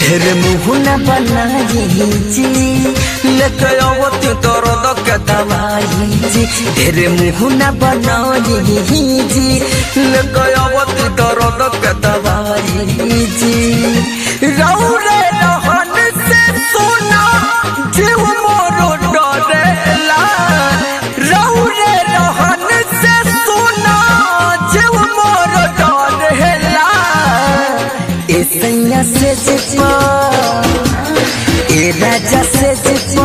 ढेर मुहना बनाई जी लेके आवती दर्द के दवाई जी ढेर मुहना बनाई जी लेके आवती दर्द के दवाई जी रौरे रहन से सोना जीव मोरो डरेला रौरे रहन से सोना जीव मोरो डरेला ए सैया से जिपा ए राजा से जिपा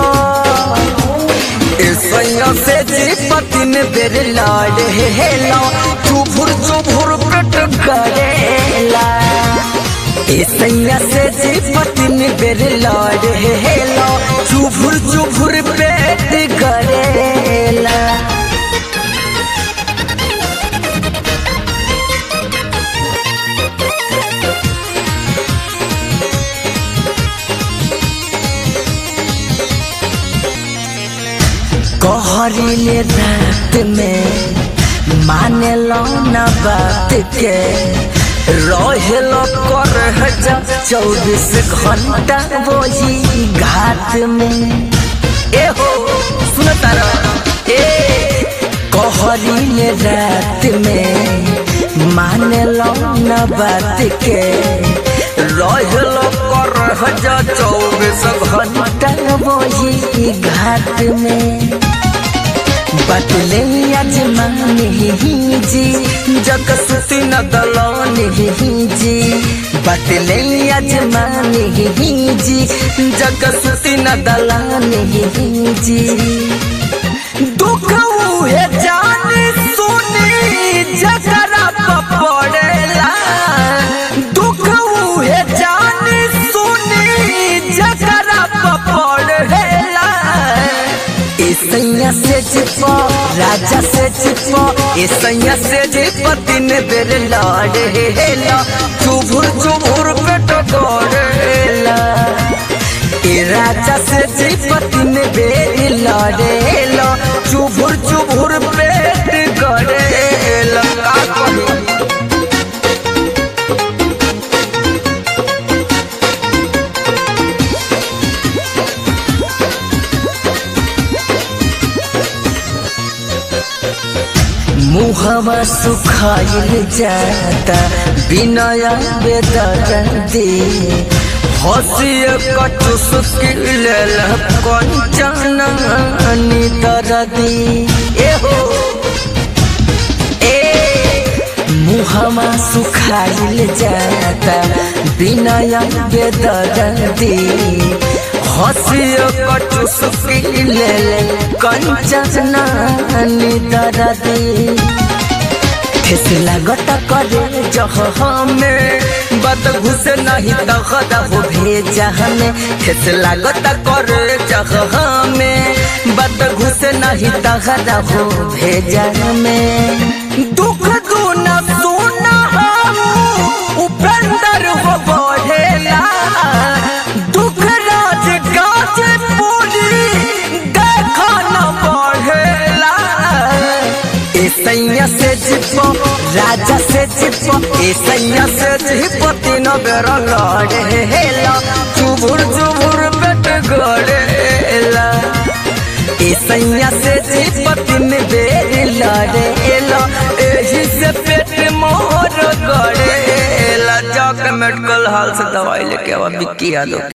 ए सैया से जिपा तीन बेर लाड़ हेला चुभुर चुभुर पेट करेला ए सैया से जिपा तीन बेर लाड़ हेला चुभुर चुभुर पेट करेला कहरीले रात में माने लो न बात के रहेल कर जा चौबीस घंटा वही घाट में ए हो सुन तारा ए कहरीले रात में माने लो न बात के रहेल कर जा चौबीस घंटा वही घाट में बतले अजमाने जी जग सुती न दलाने जी बतले अजमाने जी जग सुती न दलाने जी दुख है जाने सुनी जगरा पड़ेला दुख है जाने सुनी जगरा पड़ेला ईसैया से जिपो राजा से जिपो ईसैया से जिपो तीन बेर लाड़े हेला चुभुर चुभुर पेट गोड़ेला ए राजा से जिपो तीन बेर लाड़े हेला चुभुर चुभुर पेट गोड़ेला का कही मुहवा सुखाइल जाता बिनया बेदर्दी हसिय कटु सुकिल कंचन दर्दी ए हो ए मुहवा सुखाइल जाता बिनया बेदर्दी हसिय कटु सुकिल कंचन दर्दी ठेस लागत करे जह हमें बात घुसे नहीं तो खदा हो भेजा हमें ठेस लागत करे जह हमें बात घुसे नहीं तो खदा हो भेजा हमें दुख दूना सोना उपेंद्र हो बढ़ेला दुख राज गाज पूरी देखा न बढ़ेला सैया से जिपो राजा से जिपो ए सैया से जिपो तीन बेर लड़े हेला चुभुर चुभुर पेट गड़ेला ए सैया से जिपो तीन बेर लड़े हेला एही से पेट मोर गड़ेला जाके मेडिकल हाल से दवाई लेके आवा बिक्की यादव